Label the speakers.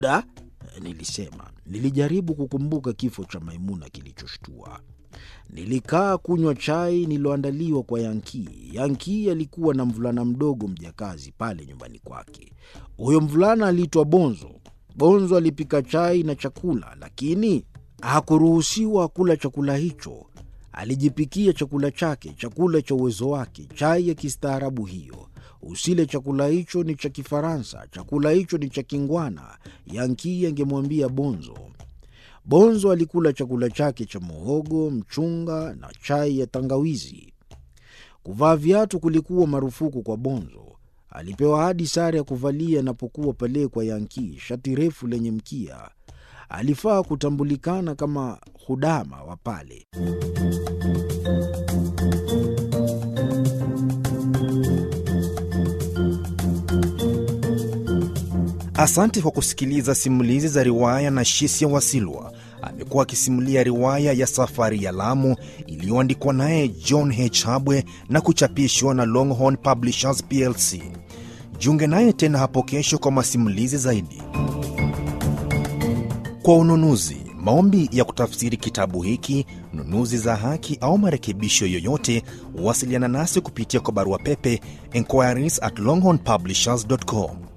Speaker 1: Da, nilisema. Nilijaribu kukumbuka kifo cha Maimuna kilichoshtua. Nilikaa kunywa chai nililoandaliwa kwa Yankii. Yankii alikuwa na mvulana mdogo mjakazi pale nyumbani kwake. Huyo mvulana aliitwa Bonzo. Bonzo alipika chai na chakula, lakini hakuruhusiwa kula chakula hicho. Alijipikia chakula chake, chakula cha uwezo wake, chai ya kistaarabu hiyo. Usile chakula hicho, ni cha Kifaransa, chakula hicho ni cha kingwana, Yankii angemwambia Bonzo. Bonzo alikula chakula chake cha muhogo, mchunga na chai ya tangawizi. Kuvaa viatu kulikuwa marufuku kwa Bonzo. Alipewa hadi sare ya kuvalia anapokuwa pale kwa Yankii, shati refu lenye mkia. Alifaa kutambulikana kama hudama wa pale.
Speaker 2: Asante kwa kusikiliza simulizi za riwaya na Shisia Wasilwa. Amekuwa akisimulia riwaya ya Safari ya Lamu iliyoandikwa naye John H. Habwe na kuchapishwa na Longhorn Publishers plc. Jiunge naye tena hapo kesho kwa masimulizi zaidi. Kwa ununuzi, maombi ya kutafsiri kitabu hiki, nunuzi za haki au marekebisho yoyote, wasiliana nasi kupitia kwa barua pepe inquiries at longhornpublishers.com